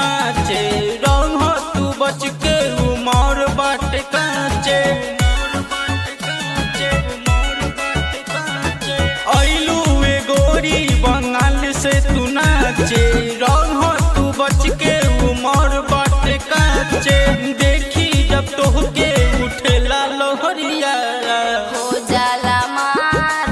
नाचे रंग तू बच के उमर बाटे काचे ऐलू ए गोरी बंगाल से तू नाचे रंग तू बच के उमर बाटे काचे देखी जब तोहके उठेला लोहरिया हो जाला मार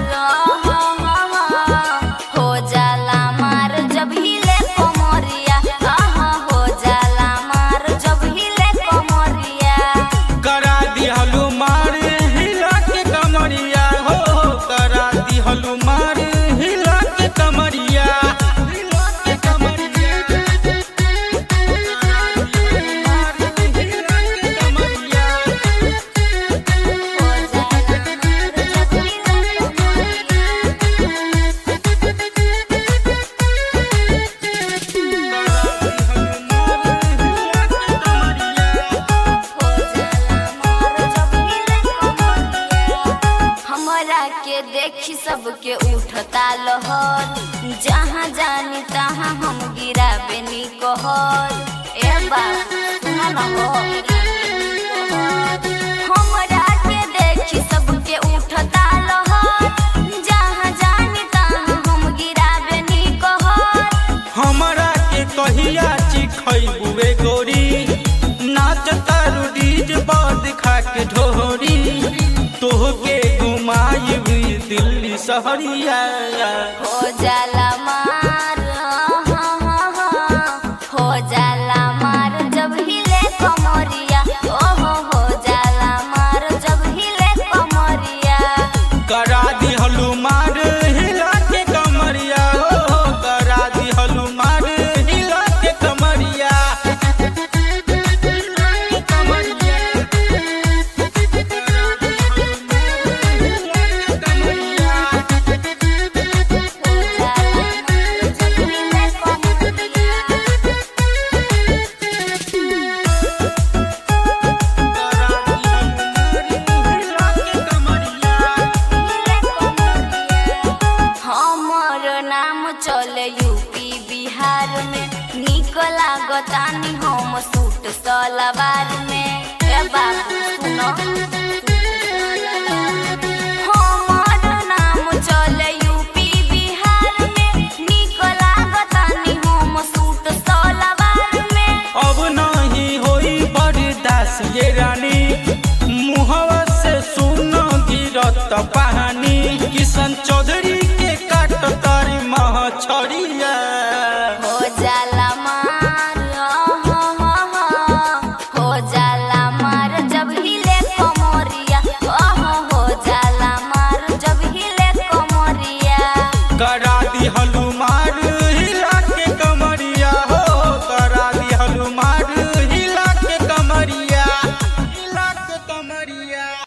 हो जाला मार जब हिले कमरिया आहा हो जाला मार जब हिले कमरिया करा दिहलु मार हिला के कमरिया हो हो, करा दिहलु मार हिला के कमरिया हिला के कमरिया मार हिला के कमरिया हो जाला मार जब हिले कमरिया हो जाला मार जब हिले कमरिया हमरा के देखी सबके उठता लहर जहाँ जानी तहाँ हम गिराबे नी कहर ए बाबू सुना न हो हमरा के देखी सबके उठता लहर जहाँ जानी तहाँ हम गिराबे नी कहर हमरा के कहिया चिखैबुए गोरी नाच तारू डीज बद खा के ढोरी तोहके घुमाई दिल्ली शहरिया हो जाला मार हो जाला मार जब हिले कमरिया ओहो हो जाला मार जब हिले कमरिया करा दिहलु मार हिला के कमरिया हो हो, करा दिहलु मार हिला के कमरिया हिला के कमरिया करा दिहलु मार हिला के कमरिया हो जाला मार जब हिले कमरिया हमर नाम चले यूपी बिहार में निक लागतानी हम सूट सलवार में ए बाबू सुनो